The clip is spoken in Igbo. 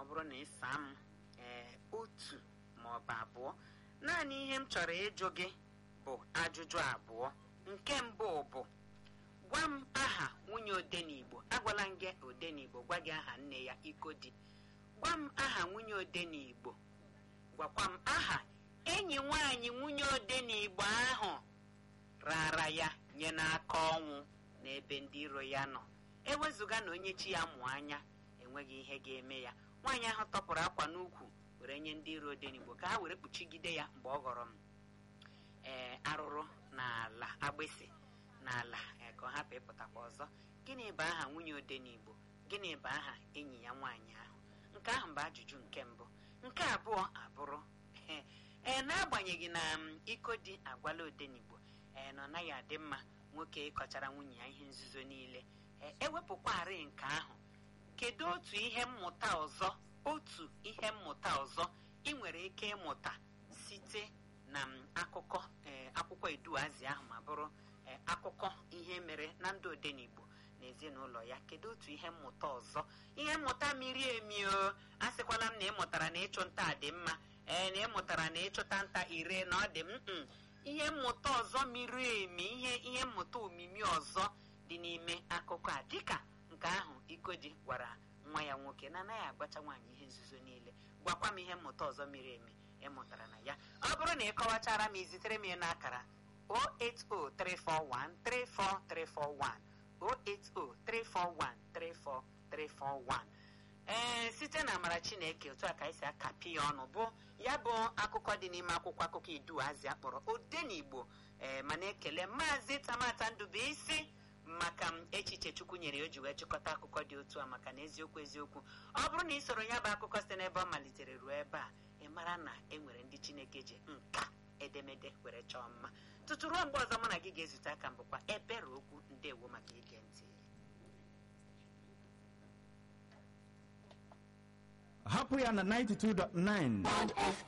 bụrụ na ịsa m ee otu ma ọ bụ abụọ naanị ihe m chọrọ ịjụ gị bụ ajụjụ abụọ nke mbụ bụ gwa m aha nwunye odenigbo agwala m gị odenigbo gwa gị aha nne ya ikodi gwa m aha nwunye odenigbo gwakwa m aha enyi nwaanyị nwunye odenigbo ahụ rara ya nye n'aka ọnwụ n'ebe ndị iro ya nọ ewezụga na onye chi ya mụ anya enweghị ihe ga-eme ya nwaanyị ahụ tọpụrụ akwa n'ukwu were nye ndị iro odenigbo ka ha were kpuchigide ya mgbe ọ ghọrọ m ee arụrụ n'ala agbịsị n'ala ee, ka ọ hapụ ịpụtakwa ọzọ gịnị bụ aha nwunye odenigbo gịnị bụ aha enyi ya nwaanyị ahụ nke ahụ bụ ajụjụ nke mbụ nke abụọ abụrụ ee n'agbanyeghị na m, iko dị agwala odenigbo ee na ọ naghị adị mma nwoke ịkọchara nwunye ya ihe nzuzo niile ee ewepụkwarị nke ahụ kedu otu ihe mmụta ọzọ otu ihe mmụta ọzọ ị nwere ike ịmụta site na m, akụkọ ee, akwụkwọ eduazi ahụ ma bụrụ ee, akụkọ ihe mere na ndụ odenigbo na ezinụlọ ya kedu otu ihe mmụta ọzọ ihe mmụta miri emi o asịkwala m na ị mụtara na ịchụ nta dị mma ee na ị mụtara na ịchụta nta ire na ọ dị m mm. ihe mmụta ọzọ miri emi ihe ihe mmụta omimi ọzọ dị n'ime akụkọ a dịka nke ahụ ikodi gwara nwa ya nwoke na anaghị agbacha nwaanyị ihe nzuzo niile gwakwa m ihe mmụta ọzọ miri emi ị mụtara na ya ọ bụrụ na ị kọwachara m izitere m ya n'akara 08034134341 08034134341 ee site na amara chineke otu a ka anyị si akapi ya ọnụ bụ ya bụ akụkọ dị n'ime akwụkwọ akụkọ iduazi akpọrọ odenigbo ee ma na-ekele maazị tamata ndụbụisi maka m echiche chukwu nyere ya o ji wee chịkọta akụkọ dị otu a maka na eziokwu eziokwu ọ bụrụ na ị soro ya bụ akụkọ site n'ebe ọ malitere ruo ebe a ị mara na e nwere ndị chineke ji nka edemede were chọọ mma tutu ruo mgbe ọzọ mụ na gị ga-ezute aka m bụkwa ebere okwu ndewo maka ige ntị hapụ ya na 92.9